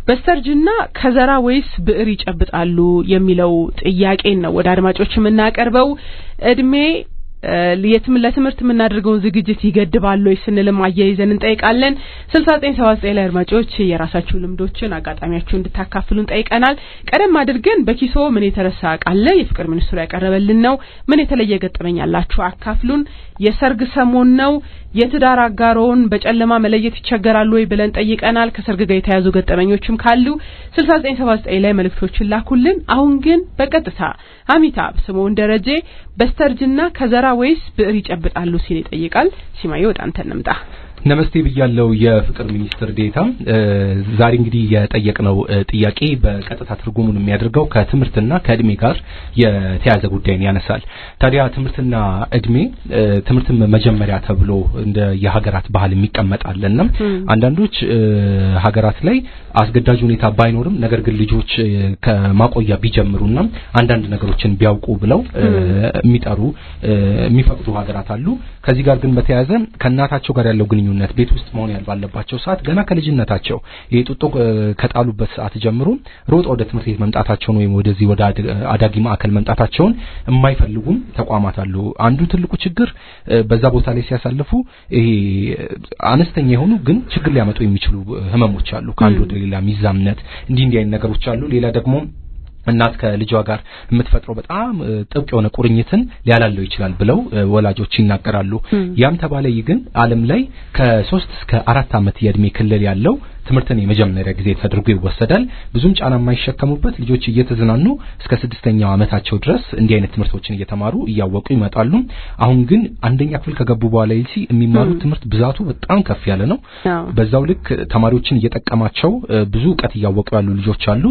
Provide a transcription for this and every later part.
በስተርጅና ከዘራ ወይስ ብዕር ይጨብጣሉ የሚለው ጥያቄን ነው ወደ አድማጮች የምናቀርበው። እድሜ የትም ለትምህርት የምናደርገውን ዝግጅት ይገድባሉ ወይ ስንልም አያይዘን እንጠይቃለን። ስልሳ ዘጠኝ ሰባ ዘጠኝ ላይ አድማጮች የራሳችሁ ልምዶችን አጋጣሚያችሁ እንድታካፍሉን ጠይቀናል። ቀደም አድርገን በኪሶ ምን የተረሳ ቃለ የፍቅር ሚኒስትሩ ያቀረበልን ነው። ምን የተለየ ገጠመኝ ያላችሁ አካፍሉን። የሰርግ ሰሞን ነው። የትዳር አጋሮውን በጨለማ መለየት ይቸገራሉ ወይ ብለን ጠይቀናል። ከሰርግ ጋር የተያዙ ገጠመኞችም ካሉ ስልሳ ዘጠኝ ሰባ ዘጠኝ ላይ መልእክቶችን ላኩልን። አሁን ግን በቀጥታ አሚታብ ስምኦን ደረጀ በስተርጅና ከዘራ ወይስ ብዕር ይጨብጣሉ ሲል ይጠይቃል። ሲማዬ ወደ አንተ እንምጣ። ነመስቴ ብያለው የፍቅር ሚኒስትር ዴታ። ዛሬ እንግዲህ የጠየቅነው ጥያቄ በቀጥታ ትርጉሙን የሚያደርገው ከትምህርትና ከእድሜ ጋር የተያዘ ጉዳይን ያነሳል። ታዲያ ትምህርትና እድሜ ትምህርትም መጀመሪያ ተብሎ እንደ የሀገራት ባህል የሚቀመጣልና አንዳንዶች ሀገራት ላይ አስገዳጅ ሁኔታ ባይኖርም ነገር ግን ልጆች ከማቆያ ቢጀምሩና አንዳንድ ነገሮችን ቢያውቁ ብለው የሚጠሩ የሚፈቅዱ ሀገራት አሉ። ከዚህ ጋር ግን በተያያዘ ከእናታቸው ጋር ያለው ግንኙነት ቤት ውስጥ መሆን ባለባቸው ሰዓት ገና ከልጅነታቸው የጡጦ ከጣሉበት ሰዓት ጀምሮ ሮጥ ወደ ትምህርት ቤት መምጣታቸውን ወይም ወደዚህ ወደ አዳጊ ማዕከል መምጣታቸውን የማይፈልጉም ተቋማት አሉ። አንዱ ትልቁ ችግር በዛ ቦታ ላይ ሲያሳልፉ ይሄ አነስተኛ የሆኑ ግን ችግር ሊያመጡ የሚችሉ ህመሞች አሉ። ከአንዱ ወደ ሌላ ሚዛምነት እንዲህ እንዲህ አይነት ነገሮች አሉ። ሌላ ደግሞ እናት ከልጇ ጋር የምትፈጥረው በጣም ጥብቅ የሆነ ቁርኝትን ሊያላለው ይችላል ብለው ወላጆች ይናገራሉ። ያም ተባለ ግን ዓለም ላይ ከሶስት እስከ አራት ዓመት የእድሜ ክልል ያለው ትምህርትን የመጀመሪያ ጊዜ ተደርጎ ይወሰዳል። ብዙም ጫና የማይሸከሙበት ልጆች እየተዝናኑ እስከ ስድስተኛው ዓመታቸው ድረስ እንዲህ አይነት ትምህርቶችን እየተማሩ እያወቁ ይመጣሉ። አሁን ግን አንደኛ ክፍል ከገቡ በኋላ ይልሲ የሚማሩት ትምህርት ብዛቱ በጣም ከፍ ያለ ነው። በዛው ልክ ተማሪዎችን እየጠቀማቸው ብዙ እውቀት እያወቁ ያሉ ልጆች አሉ።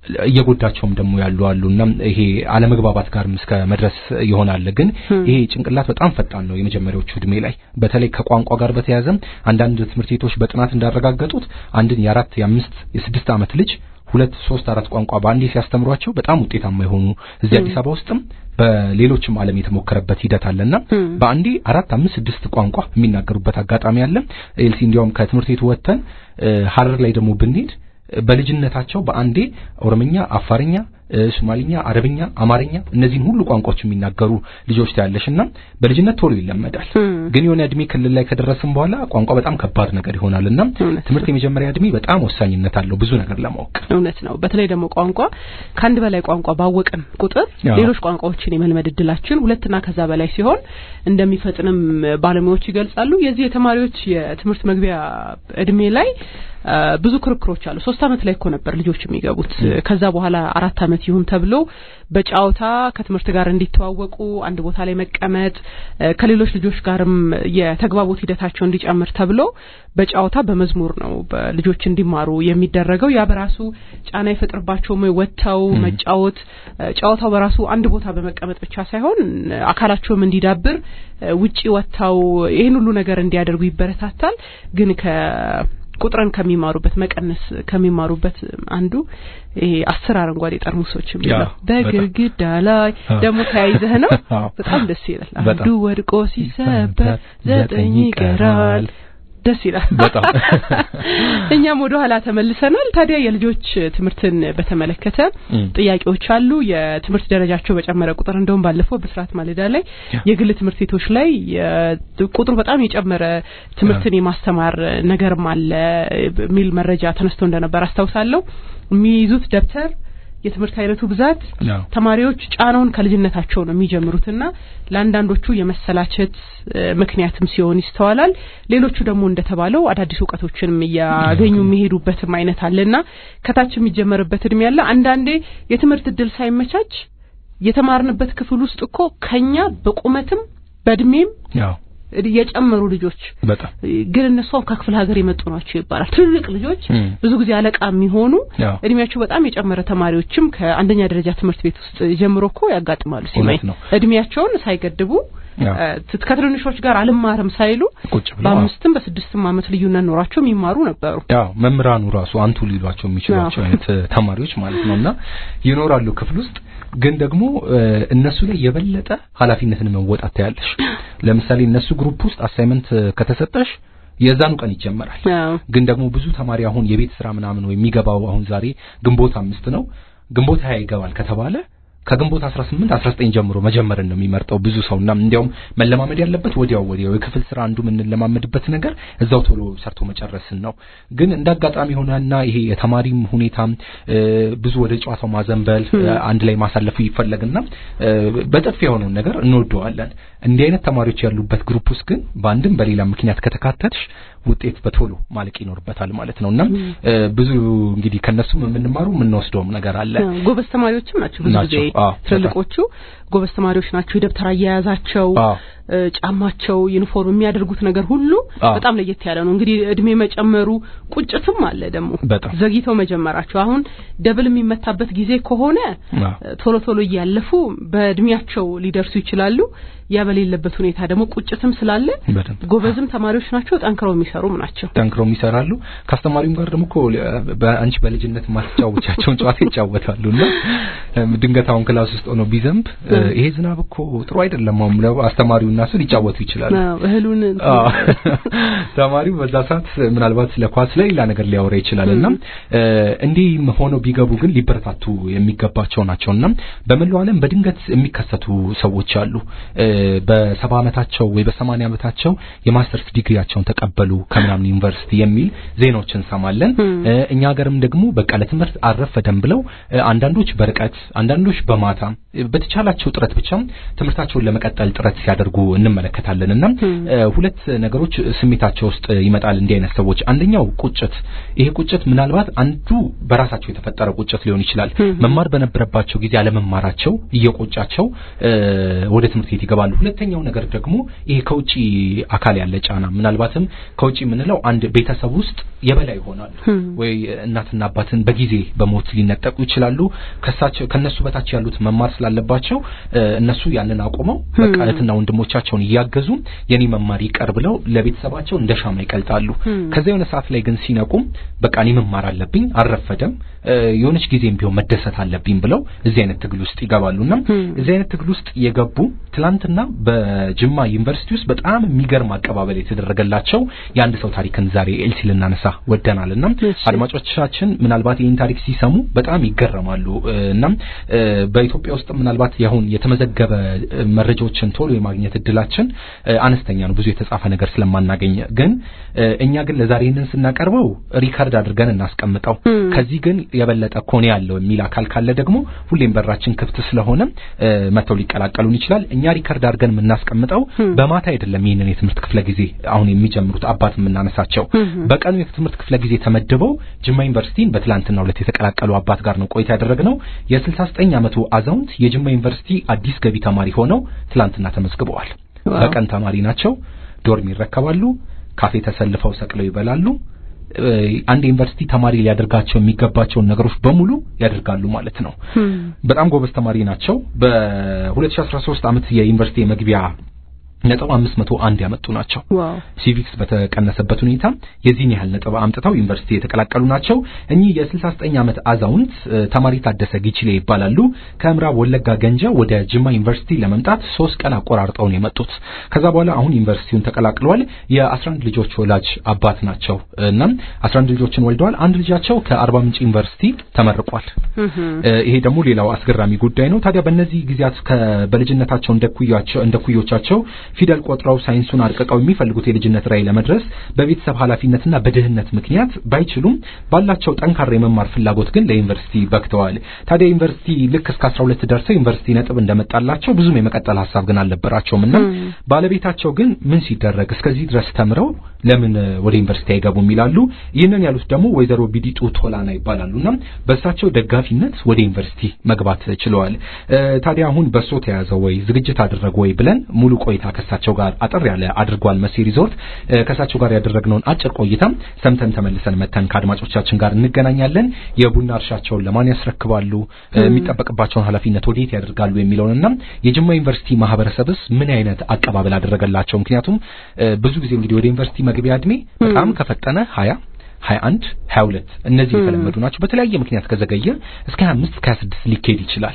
እየጎዳቸውም ደግሞ ያሉ አሉና ይሄ አለመግባባት ጋርም እስከ መድረስ ይሆናል። ግን ይሄ ጭንቅላት በጣም ፈጣን ነው የመጀመሪያዎቹ እድሜ ላይ በተለይ ከቋንቋ ጋር በተያያዘ አንዳንድ ትምህርት ቤቶች በጥናት እንዳረጋገጡት አንድን የአራት የአምስት የስድስት ዓመት ልጅ ሁለት ሶስት አራት ቋንቋ በአንዴ ሲያስተምሯቸው በጣም ውጤታማ የሆኑ እዚህ አዲስ አበባ ውስጥም በሌሎችም ዓለም የተሞከረበት ሂደት አለና በአንዴ አራት አምስት ስድስት ቋንቋ የሚናገሩበት አጋጣሚ አለ። ኤልሲ እንዲያውም ከትምህርት ቤቱ ወጥተን ሀረር ላይ ደግሞ ብንሄድ በልጅነታቸው በአንዴ ኦሮምኛ፣ አፋርኛ፣ ሶማሊኛ፣ አረብኛ፣ አማርኛ እነዚህን ሁሉ ቋንቋዎች የሚናገሩ ልጆች ታያለሽና በልጅነት ቶሎ ይለመዳል። ግን የሆነ እድሜ ክልል ላይ ከደረስን በኋላ ቋንቋ በጣም ከባድ ነገር ይሆናልና ትምህርት የመጀመሪያ እድሜ በጣም ወሳኝነት አለው ብዙ ነገር ለማወቅ። እውነት ነው። በተለይ ደግሞ ቋንቋ ከአንድ በላይ ቋንቋ ባወቅን ቁጥር ሌሎች ቋንቋዎችን የመልመድ እድላችን ሁለትና ከዛ በላይ ሲሆን እንደሚፈጥንም ባለሙያዎች ይገልጻሉ። የዚህ የተማሪዎች የትምህርት መግቢያ እድሜ ላይ ብዙ ክርክሮች አሉ። ሶስት አመት ላይ እኮ ነበር ልጆች የሚገቡት። ከዛ በኋላ አራት አመት ይሁን ተብሎ በጨዋታ ከትምህርት ጋር እንዲተዋወቁ አንድ ቦታ ላይ መቀመጥ ከሌሎች ልጆች ጋርም የተግባቦት ሂደታቸው እንዲጨምር ተብሎ በጨዋታ በመዝሙር ነው ልጆች እንዲማሩ የሚደረገው። ያ በራሱ ጫና ይፈጥርባቸውም ወጥተው መጫወት ጨዋታው በራሱ አንድ ቦታ በመቀመጥ ብቻ ሳይሆን አካላቸውም እንዲዳብር ውጪ ወጥተው ይህን ሁሉ ነገር እንዲያደርጉ ይበረታታል። ግን ከ ቁጥርን ከሚማሩበት መቀነስ ከሚማሩበት አንዱ ይሄ አስር አረንጓዴ ጠርሙሶች የሚለው በግድግዳ ላይ ደግሞ ተያይዘህ ነው። በጣም ደስ ይላል። አንዱ ወድቆ ሲሰበር ዘጠኝ ይቀራል። ደስ ይላል። በጣም እኛም ወደ ኋላ ተመልሰናል። ታዲያ የልጆች ትምህርትን በተመለከተ ጥያቄዎች አሉ። የትምህርት ደረጃቸው በጨመረ ቁጥር እንደውም ባለፈው በስርዓት ማለዳ ላይ የግል ትምህርት ቤቶች ላይ ቁጥሩ በጣም የጨመረ ትምህርትን የማስተማር ነገርም አለ የሚል መረጃ ተነስቶ እንደነበር አስታውሳለሁ። የሚይዙት ደብተር የትምህርት አይነቱ ብዛት ተማሪዎች ጫናውን ከልጅነታቸው ነው የሚጀምሩትና ለአንዳንዶቹ የመሰላቸት ምክንያትም ሲሆን ይስተዋላል። ሌሎቹ ደግሞ እንደተባለው አዳዲስ እውቀቶችንም እያገኙ የሚሄዱበትም አይነት አለና ከታች የሚጀመርበት እድሜ ያለ አንዳንዴ የትምህርት እድል ሳይመቻች የተማርንበት ክፍል ውስጥ እኮ ከኛ በቁመትም በእድሜም የጨመሩ ልጆች በጣም ግን እነሱ ከክፍለ ሀገር የመጡ ናቸው ይባላል። ትልልቅ ልጆች ብዙ ጊዜ አለቃ የሚሆኑ እድሜያቸው በጣም የጨመረ ተማሪዎችም ከአንደኛ ደረጃ ትምህርት ቤት ውስጥ ጀምሮ እኮ ያጋጥማሉ። ሲማይ እድሜያቸውን ሳይገድቡ ከትንንሾች ጋር አልማርም ሳይሉ በአምስትም በስድስትም ዓመት ልዩነት ኖሯቸው የሚማሩ ነበሩ። ያው መምህራኑ ራሱ አንቱ ሊሏቸው የሚችሏቸው አይነት ተማሪዎች ማለት ነውና ይኖራሉ ክፍል ውስጥ ግን ደግሞ እነሱ ላይ የበለጠ ኃላፊነትን መወጣት ታያለሽ። ለምሳሌ እነሱ ግሩፕ ውስጥ አሳይመንት ከተሰጠሽ የዛኑ ቀን ይጀመራል። ግን ደግሞ ብዙ ተማሪ አሁን የቤት ስራ ምናምን ወይ የሚገባው አሁን ዛሬ ግንቦት አምስት ነው ግንቦት ሀያ ይገባል ከተባለ ከግንቦት 18 19 ጀምሮ መጀመርን ነው የሚመርጠው ብዙ ሰውና እንዲያውም መለማመድ ያለበት ወዲያው ወዲያው የክፍል ስራ አንዱ የምንለማመድበት ነገር እዛው ቶሎ ሰርቶ መጨረስን ነው። ግን እንደ አጋጣሚ ሆነና ይሄ የተማሪም ሁኔታ ብዙ ወደ ጨዋታው ማዘንበል አንድ ላይ ማሳለፉ ይፈለግና በጥፍ የሆነውን ነገር እንወደዋለን። እንዲህ አይነት ተማሪዎች ያሉበት ግሩፕ ውስጥ ግን በአንድም በሌላ ምክንያት ከተካተትሽ ውጤት በቶሎ ማለቅ ይኖርበታል ማለት ነውና ብዙ እንግዲህ ከነሱም የምንማሩ የምንወስደውም ነገር አለ። ጎበዝ ተማሪዎችም ናቸው ብዙ ጊዜ ትልልቆቹ ጎበዝ ተማሪዎች ናቸው። የደብተር አያያዛቸው፣ ጫማቸው፣ ዩኒፎርም የሚያደርጉት ነገር ሁሉ በጣም ለየት ያለ ነው። እንግዲህ እድሜ መጨመሩ ቁጭትም አለ ደግሞ ዘግይተው መጀመራቸው። አሁን ደብል የሚመታበት ጊዜ ከሆነ ቶሎ ቶሎ እያለፉ በእድሜያቸው ሊደርሱ ይችላሉ። ያ በሌለበት ሁኔታ ደግሞ ቁጭትም ስላለ ጎበዝም ተማሪዎች ናቸው። ጠንክረው የሚሰሩም ናቸው። ጠንክረው ይሰራሉ። ከአስተማሪውም ጋር ደግሞ እኮ በአንቺ በልጅነት ማስጫወቻቸውን ጨዋታ ይጫወታሉ እና ድንገት አሁን ክላስ ውስጥ ሆኖ ቢዘንብ ይሄ ዝናብ እኮ ጥሩ አይደለም አሁን ብለው አስተማሪው እና እሱ ሊጫወቱ ይችላሉ። እህሉን ተማሪው በዛ ሰዓት ምናልባት ስለ ኳስ ለሌላ ነገር ሊያወራ ይችላል እና እንዲህ ሆነው ቢገቡ ግን ሊበረታቱ የሚገባቸው ናቸው እና በመላው ዓለም በድንገት የሚከሰቱ ሰዎች አሉ። በሰባ ዓመታቸው ወይ በሰማንያ ዓመታቸው የማስተርስ ዲግሪያቸውን ተቀበሉ ከምናምን ዩኒቨርሲቲ የሚል ዜናዎች እንሰማለን። እኛ ሀገርም ደግሞ በቃ ለትምህርት አልረፈደም ብለው አንዳንዶች በርቀት አንዳንዶች በማታ በተቻላቸው ጥረት ብቻ ትምህርታቸውን ለመቀጠል ጥረት ሲያደርጉ እንመለከታለን እና ሁለት ነገሮች ስሜታቸው ውስጥ ይመጣል እንዲህ አይነት ሰዎች። አንደኛው ቁጭት። ይሄ ቁጭት ምናልባት አንዱ በራሳቸው የተፈጠረ ቁጭት ሊሆን ይችላል። መማር በነበረባቸው ጊዜ አለመማራቸው እየቆጫቸው ወደ ትምህርት ቤት ይገባሉ። ሁለተኛው ነገር ደግሞ ይሄ ከውጪ አካል ያለ ጫና፣ ምናልባትም ከውጪ የምንለው አንድ ቤተሰብ ውስጥ የበላይ ይሆናሉ ወይ እናትና አባትን በጊዜ በሞት ሊነጠቁ ይችላሉ። ከሳቸው ከነሱ በታች ያሉት መማር ስላለባቸው እነሱ ያንን አቁመው በቃ እህትና ወንድሞቻቸውን እያገዙ የኔ መማር ይቀር ብለው ለቤተሰባቸው እንደ ሻማ ይቀልጣሉ። ከዛ የሆነ ሰዓት ላይ ግን ሲነቁም በቃ እኔ መማር አለብኝ፣ አልረፈደም፣ የሆነች ጊዜም ቢሆን መደሰት አለብኝ ብለው እዚህ አይነት ትግል ውስጥ ይገባሉና እዚህ አይነት ትግል ውስጥ የገቡ ትላንትና በጅማ ዩኒቨርሲቲ ውስጥ በጣም የሚገርም አቀባበል የተደረገላቸው የአንድ ሰው ታሪክን ዛሬ ኤልሲ ልናነሳ ወደናልና አድማጮቻችን ምናልባት ይህን ታሪክ ሲሰሙ በጣም ይገረማሉ እና በኢትዮጵያ ውስጥ ምናልባት ያሁን የተመዘገበ መረጃዎችን ቶሎ የማግኘት እድላችን አነስተኛ ነው፣ ብዙ የተጻፈ ነገር ስለማናገኝ። ግን እኛ ግን ለዛሬ ይህንን ስናቀርበው ሪከርድ አድርገን እናስቀምጠው። ከዚህ ግን የበለጠ ኮኔ ያለው የሚል አካል ካለ ደግሞ ሁሌም በራችን ክፍት ስለሆነ መተው ሊቀላቀሉን ይችላል። እኛ ሪከርድ አድርገን የምናስቀምጠው በማታ አይደለም። ይህንን የትምህርት ክፍለ ጊዜ አሁን የሚጀምሩት አባት የምናነሳቸው በቀኑ የትምህርት ክፍለ ጊዜ ተመድበው ጅማ ዩኒቨርሲቲን በትላንትና ሁለት የተቀላቀሉ አባት ጋር ነው ቆይታ ያደረግነው። የ69 ዓመቱ አዛውንት የጅማ ዩኒቨርሲቲ አዲስ ገቢ ተማሪ ሆነው ትላንትና ተመዝግበዋል። በቀን ተማሪ ናቸው። ዶርም ይረከባሉ። ካፌ ተሰልፈው ሰቅለው ይበላሉ። አንድ ዩኒቨርሲቲ ተማሪ ሊያደርጋቸው የሚገባቸውን ነገሮች በሙሉ ያደርጋሉ ማለት ነው። በጣም ጎበዝ ተማሪ ናቸው። በ2013 ዓመት የዩኒቨርሲቲ የመግቢያ ነጥብ 501 ያመጡ ናቸው። ሲቪክስ በተቀነሰበት ሁኔታ የዚህን ያህል ነጥብ አምጥተው ዩኒቨርሲቲ የተቀላቀሉ ናቸው። እኚህ የ69 ዓመት አዛውንት ተማሪ ታደሰ ጊችሌ ይባላሉ። ከምዕራብ ወለጋ ገንጃ ወደ ጅማ ዩኒቨርሲቲ ለመምጣት ሶስት ቀን አቆራርጠው ነው የመጡት። ከዛ በኋላ አሁን ዩኒቨርሲቲውን ተቀላቅለዋል። የ11 ልጆች ወላጅ አባት ናቸው እና 11 ልጆችን ወልደዋል። አንድ ልጃቸው ከአርባ ምንጭ ዩኒቨርሲቲ ተመርቋል። ይሄ ደግሞ ሌላው አስገራሚ ጉዳይ ነው። ታዲያ በእነዚህ ጊዜያት በልጅነታቸው እንደ ኩዮቻቸው ፊደል ቆጥረው ሳይንሱን አርቅቀው የሚፈልጉት የልጅነት ራዕይ ለመድረስ በቤተሰብ ኃላፊነትና በድህነት ምክንያት ባይችሉም ባላቸው ጠንካራ የመማር ፍላጎት ግን ለዩኒቨርሲቲ በክተዋል። ታዲያ ዩኒቨርሲቲ ልክ እስከ 12 ደርሰው ዩኒቨርሲቲ ነጥብ እንደመጣላቸው ብዙም የመቀጠል ሀሳብ ግን አልነበራቸውም እና ባለቤታቸው ግን ምን ሲደረግ እስከዚህ ድረስ ተምረው ለምን ወደ ዩኒቨርሲቲ አይገቡም ይላሉ። ይህንን ያሉት ደግሞ ወይዘሮ ቢዲጡ ቶላና ይባላሉና በእሳቸው ደጋፊነት ወደ ዩኒቨርሲቲ መግባት ችለዋል። ታዲያ አሁን በሶ ተያዘው ወይ ዝግጅት አደረጉ ወይ ብለን ሙሉ ቆይታ ከእሳቸው ጋር አጠር ያለ አድርጓል መሲ ሪዞርት። ከእሳቸው ጋር ያደረግነውን አጭር ቆይታ ሰምተን ተመልሰን መተን ከአድማጮቻችን ጋር እንገናኛለን። የቡና እርሻቸውን ለማን ያስረክባሉ፣ የሚጠበቅባቸውን ኃላፊነት ወዴት ያደርጋሉ የሚለውንና የጅማ ዩኒቨርሲቲ ማህበረሰብስ ምን አይነት አቀባበል አደረገላቸው? ምክንያቱም ብዙ ጊዜ እንግዲህ ወደ ዩኒቨርሲቲ መግቢያ እድሜ በጣም ከፈጠነ ሀያ ሀያ አንድ ሀያ ሁለት እነዚህ የተለመዱ ናቸው። በተለያየ ምክንያት ከዘገየ እስከ ሀያ አምስት እስከ ሀያ ስድስት ሊካሄድ ይችላል።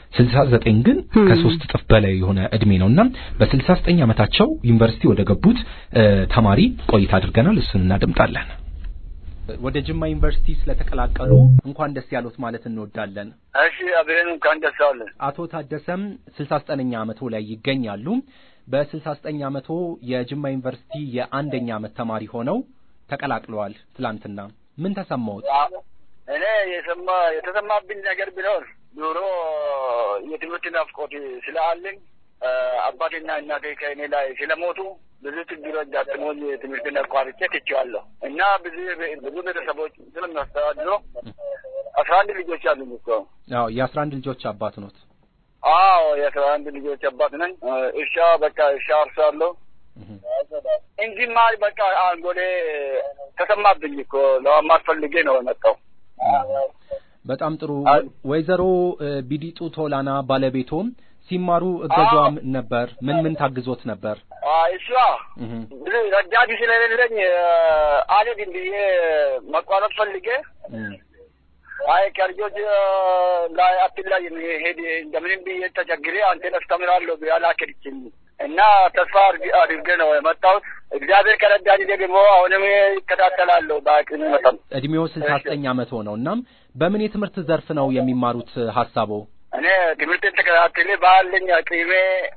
ስልሳ ዘጠኝ ግን ከሶስት እጥፍ በላይ የሆነ እድሜ ነውና በስልሳ ዘጠኝ ዓመታቸው ዩኒቨርሲቲ ወደ ገቡት ተማሪ ቆይታ አድርገናል። እሱን እናደምጣለን። ወደ ጅማ ዩኒቨርሲቲ ስለተቀላቀሉ እንኳን ደስ ያሉት ማለት እንወዳለን። እሺ አብሬን እንኳን ደስ አለን። አቶ ታደሰም ስልሳ ዘጠነኛ ዓመቶ ላይ ይገኛሉ። በስልሳ ዘጠኝ ዓመቶ የጅማ ዩኒቨርሲቲ የአንደኛ ዓመት ተማሪ ሆነው ተቀላቅለዋል። ትላንትና ምን ተሰማዎት? እኔ የሰማ የተሰማብኝ ነገር ቢኖር ኑሮ የትምህርት ናፍቆት ስላለኝ አባቴና እናቴ ከእኔ ላይ ስለሞቱ ብዙ ችግሮች ገጥሞኝ ትምህርትን አቋርጬ ትቼዋለሁ እና ብዙ ብዙ ቤተሰቦች ስለሚያስተዳድሩ አስራ አንድ ልጆች አሉኝ እኮ። አዎ የአስራ አንድ ልጆች አባት ኖት? አዎ የአስራ አንድ ልጆች አባት ነኝ። እርሻ በቃ እርሻ አርሳለሁ። እንዲማር በቃ አንጎሌ ተሰማብኝ እኮ ለመማር ፈልጌ ነው የመጣው። በጣም ጥሩ። ወይዘሮ ቢዲጡ ቶላና ባለቤቶም ሲማሩ እገዟም ነበር። ምን ምን ታግዞት ነበር? እሷ ብዙ ረዳት ስለሌለኝ አልሄድም ብዬ መቋረጥ ፈልጌ አይ ከልጆች ላይ አትላይ ሄድ እንደምንም ብዬ ተቸግሬ አንተን አስተምራለሁ ብዬ አላከድችኝ እና ተስፋ አድርጌ ነው የመጣሁት። እግዚአብሔር ከረዳኝ ደግሞ አሁንም ይከታተላለሁ በአቅሜ መጠን። እድሜው ስልሳ ዘጠኝ ዓመት ሆነው እናም በምን የትምህርት ዘርፍ ነው የሚማሩት ሀሳቦ? እኔ ትምህርትን ተከታትሌ ባለኝ አቅሜ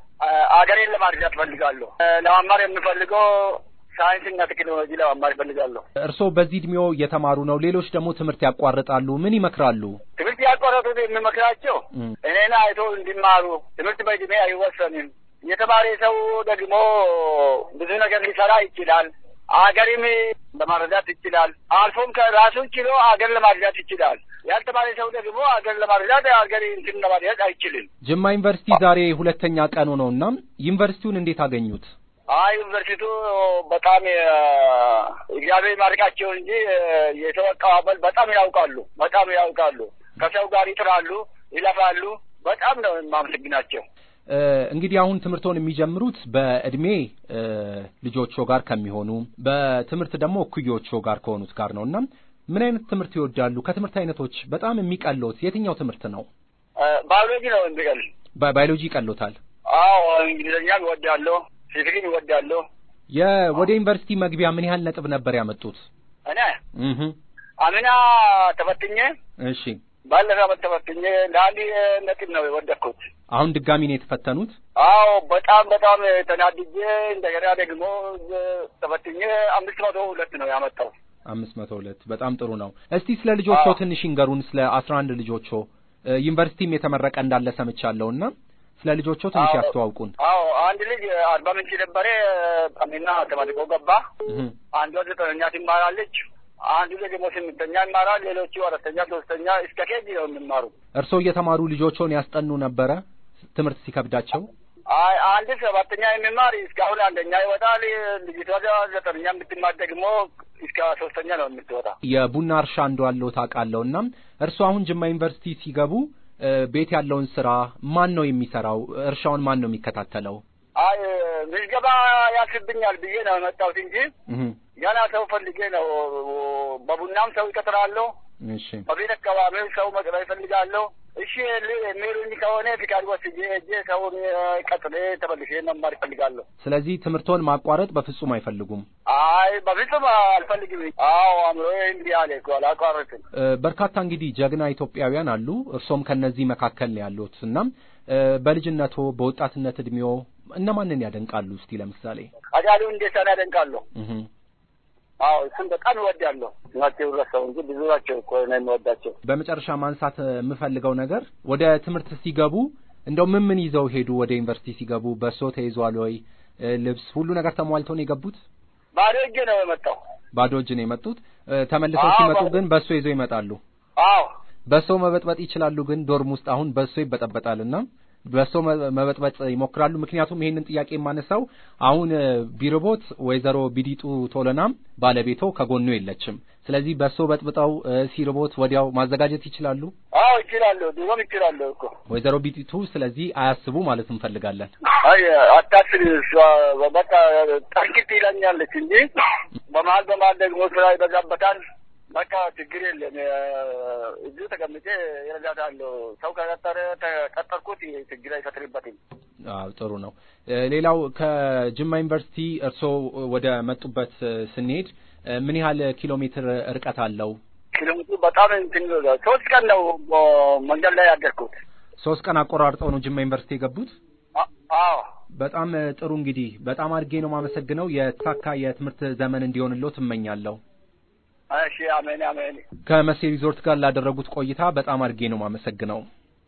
አገሬን ለማድረግ ፈልጋለሁ። ለመማር የምፈልገው ሳይንስና ቴክኖሎጂ ለመማር ይፈልጋለሁ። እርስዎ በዚህ እድሜው እየተማሩ ነው፣ ሌሎች ደግሞ ትምህርት ያቋርጣሉ። ምን ይመክራሉ? ትምህርት ያቋረጡት የሚመክራቸው እኔን አይቶ እንዲማሩ። ትምህርት በእድሜ አይወሰንም። የተማረ ሰው ደግሞ ብዙ ነገር ሊሰራ ይችላል። አገርም ለማረዳት ይችላል። አልፎም ከራሱን ችሎ አገር ለማረዳት ይችላል። ያልተማረ ሰው ደግሞ አገር ለማረዳት አገር እንትን ለማረዳት አይችልም። ጅማ ዩኒቨርሲቲ ዛሬ ሁለተኛ ቀኑ ነው እና ዩኒቨርሲቲውን እንዴት አገኙት? አይ ዩኒቨርሲቲው በጣም እግዚአብሔር ማርቃቸው እንጂ የሰው አቀባበል በጣም ያውቃሉ፣ በጣም ያውቃሉ። ከሰው ጋር ይጥራሉ፣ ይለፋሉ። በጣም ነው የማመሰግናቸው። እንግዲህ አሁን ትምህርቶን የሚጀምሩት በእድሜ ልጆቹ ጋር ከሚሆኑ በትምህርት ደግሞ እኩዮቹ ጋር ከሆኑት ጋር ነው እና ምን አይነት ትምህርት ይወዳሉ? ከትምህርት አይነቶች በጣም የሚቀሎት የትኛው ትምህርት ነው? ባዮሎጂ ነው የሚቀል። ባዮሎጂ ይቀሎታል? አዎ እንግሊዝኛ ይወዳለሁ፣ ፊዚክስ ይወዳለሁ። የወደ ዩኒቨርሲቲ መግቢያ ምን ያህል ነጥብ ነበር ያመጡት? እኔ አምና ተፈትኜ እሺ ባለፈው ዓመት ተፈትኜ ለአንድ ነጥብ ነው የወደቅኩት። አሁን ድጋሚ ነው የተፈተኑት? አዎ በጣም በጣም ተናድጄ እንደገና ደግሞ ተፈትኜ አምስት መቶ ሁለት ነው ያመጣው። አምስት መቶ ሁለት በጣም ጥሩ ነው። እስቲ ስለ ልጆቾ ትንሽ ይንገሩን። ስለ አስራ አንድ ልጆቾ ዩኒቨርሲቲም የተመረቀ እንዳለ ሰምቻለሁ እና ስለ ልጆቾ ትንሽ ያስተዋውቁን። አዎ አንድ ልጅ አርባ ምንጭ ነበረ አሚና ተመርቆ ገባ። አንዷ ዘጠነኛ ትማራለች። አንዱ ደግሞ ስምንተኛ ይማራል። ሌሎቹ አራተኛ፣ ሶስተኛ እስከ ኬጂ ነው የሚማሩ። እርስዎ እየተማሩ ልጆቾን ያስጠኑ ነበረ ትምህርት ሲከብዳቸው? አይ አንድ ሰባተኛ የሚማር እስካሁን አንደኛ ይወጣል። ልጅቷ ዘጠነኛ የምትማር ደግሞ እስከ ሶስተኛ ነው የምትወጣ። የቡና እርሻ እንዳለው ታውቃለሁ። እና እርስዎ አሁን ጅማ ዩኒቨርሲቲ ሲገቡ ቤት ያለውን ስራ ማን ነው የሚሰራው? እርሻውን ማን ነው የሚከታተለው? አይ ምዝገባ ያልፍብኛል ብዬ ነው የመጣሁት እንጂ ገና ሰው ፈልጌ ነው። በቡናም ሰው ይቀጥራለሁ። እሺ በቤት አካባቢው ሰው መቅጠር ይፈልጋለሁ። እሺ የሚሉኝ ከሆነ ፍቃድ ወስጄ እጄ ሰውን ቀጥሬ ተመልሼ መማር ይፈልጋለሁ። ስለዚህ ትምህርቶን ማቋረጥ በፍጹም አይፈልጉም? አይ በፍጹም አልፈልግም። አዎ አእምሮዬ እምቢ አለ እኮ አላቋረጥም። በርካታ እንግዲህ ጀግና ኢትዮጵያውያን አሉ። እርሶም ከነዚህ መካከል ነው ያሉት። እናም በልጅነቶ በወጣትነት እድሜዎ እነማንን ያደንቃሉ? እስቲ ለምሳሌ አጫሉ እንዴሳን ያደንቃለሁ። አዎ እሱም በጣም እወዳለሁ። ናቸው ረሳው እንጂ ብዙ ናቸው እኮ ነው የምወዳቸው። በመጨረሻ ማንሳት የምፈልገው ነገር ወደ ትምህርት ሲገቡ እንደው ምን ምን ይዘው ሄዱ? ወደ ዩኒቨርሲቲ ሲገቡ በሶ ተይዟል ወይ? ልብስ፣ ሁሉ ነገር ተሟልቶ ነው የገቡት? ባዶ እጅ ነው የመጣው። ባዶ እጅ ነው የመጡት። ተመልሰው ሲመጡ ግን በሶ ይዘው ይመጣሉ። አዎ በሶ መበጥበጥ ይችላሉ። ግን ዶርም ውስጥ አሁን በሶ ይበጠበጣልና በሶ መበጥበጥ ይሞክራሉ። ምክንያቱም ይሄንን ጥያቄ የማነሳው አሁን ቢርቦት ወይዘሮ ቢዲጡ ቶለናም ባለቤቶ ከጎኑ የለችም። ስለዚህ በሶ በጥብጠው ሲርቦት ወዲያው ማዘጋጀት ይችላሉ። አዎ ይችላሉ፣ ድሮም ይችላሉ እኮ ወይዘሮ ቢዲጡ። ስለዚህ አያስቡ ማለት እንፈልጋለን። አይ አታስቢ፣ እሷ በቃ ጠንቅት ይለኛለች እንጂ በመሀል በመሀል ደግሞ ስራ ይበዛበታል። በቃ ችግር የለም። እዚሁ ተቀምጬ ይረዳታለሁ። ሰው ከቀጠረ ተቀጠርኩት ችግር አይፈጥርበትም። አዎ ጥሩ ነው። ሌላው ከጅማ ዩኒቨርሲቲ እርስዎ ወደ መጡበት ስንሄድ ምን ያህል ኪሎ ሜትር ርቀት አለው? ኪሎ ሜትሩ በጣም እንትን ሶስት ቀን ነው መንገድ ላይ ያደርኩት። ሶስት ቀን አቆራርጠው ነው ጅማ ዩኒቨርሲቲ የገቡት? አዎ በጣም ጥሩ እንግዲህ በጣም አድርጌ ነው የማመሰግነው። የተሳካ የትምህርት ዘመን እንዲሆንልዎ ትመኛለሁ። እሺ፣ አሜን አሜን። ከመሴ ሪዞርት ጋር ላደረጉት ቆይታ በጣም አድርጌ ነው የማመሰግነው።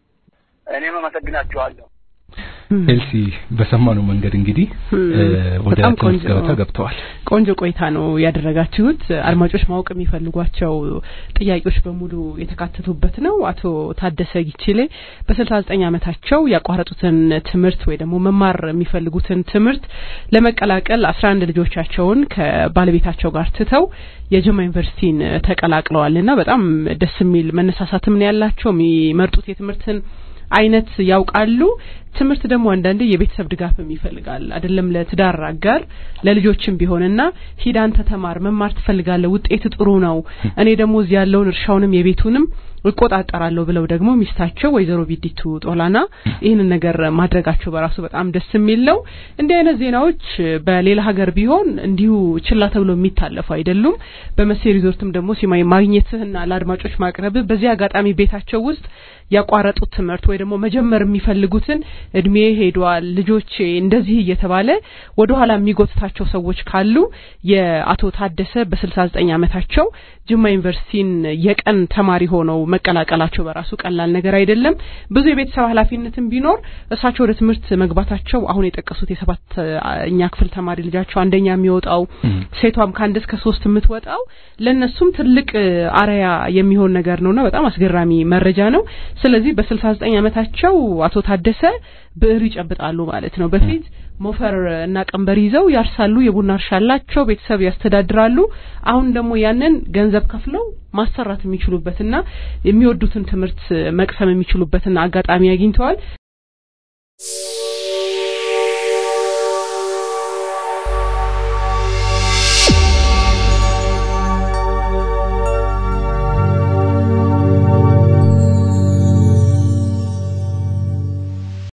እኔም አመሰግናችኋለሁ። ኤልሲ በሰማነው መንገድ እንግዲህ ወደ ትምህርት ገበታ ገብተዋል። ቆንጆ ቆይታ ነው ያደረጋችሁት። አድማጮች ማወቅ የሚፈልጓቸው ጥያቄዎች በሙሉ የተካተቱበት ነው። አቶ ታደሰ ጊችሌ በስልሳ ዘጠኝ ዓመታቸው ያቋረጡትን ትምህርት ወይ ደግሞ መማር የሚፈልጉትን ትምህርት ለመቀላቀል አስራ አንድ ልጆቻቸውን ከባለቤታቸው ጋር ትተው የጅማ ዩኒቨርሲቲን ተቀላቅለዋልና በጣም ደስ የሚል መነሳሳትም ነው ያላቸው የሚመርጡት የትምህርትን አይነት ያውቃሉ። ትምህርት ደግሞ አንዳንዴ የቤተሰብ ድጋፍም ይፈልጋል አይደለም ለትዳር አጋር ለልጆችም ቢሆንና ሂድ አንተ ተማር መማር ትፈልጋለህ ውጤት ጥሩ ነው እኔ ደግሞ እዚህ ያለውን እርሻውንም የቤቱንም እቆጣጠራለሁ ብለው ደግሞ ሚስታቸው ወይዘሮ ቢዲቱ ጦላና ይህንን ነገር ማድረጋቸው በራሱ በጣም ደስ የሚል ነው። እንዲህ አይነት ዜናዎች በሌላ ሀገር ቢሆን እንዲሁ ችላ ተብሎ የሚታለፉ አይደሉም። በመሴ ሪዞርትም ደግሞ ሲማይ ማግኘትህና ለአድማጮች ማቅረብ በዚህ አጋጣሚ ቤታቸው ውስጥ ያቋረጡት ትምህርት ወይ ደግሞ መጀመር የሚፈልጉትን እድሜ ሄዷል ልጆቼ እንደዚህ እየተባለ ወደ ኋላ የሚጎትታቸው ሰዎች ካሉ የአቶ ታደሰ በስልሳ ዘጠኝ ዓመታቸው ጅማ ዩኒቨርሲቲን የቀን ተማሪ ሆነው መቀላቀላቸው በራሱ ቀላል ነገር አይደለም። ብዙ የቤተሰብ ኃላፊነትም ቢኖር እሳቸው ወደ ትምህርት መግባታቸው አሁን የጠቀሱት የሰባተኛ ክፍል ተማሪ ልጃቸው አንደኛ የሚወጣው ሴቷም ከአንድ እስከ ሶስት የምትወጣው ለእነሱም ትልቅ አርያ የሚሆን ነገር ነውና በጣም አስገራሚ መረጃ ነው። ስለዚህ በስልሳ ዘጠኝ ዓመታቸው አቶ ታደሰ ብዕር ይጨብጣሉ ማለት ነው። በፊት ሞፈር እና ቀንበር ይዘው ያርሳሉ፣ የቡና እርሻ አላቸው፣ ቤተሰብ ያስተዳድራሉ። አሁን ደግሞ ያንን ገንዘብ ከፍለው ማሰራት የሚችሉበትና የሚወዱትን ትምህርት መቅሰም የሚችሉበትን አጋጣሚ አግኝተዋል።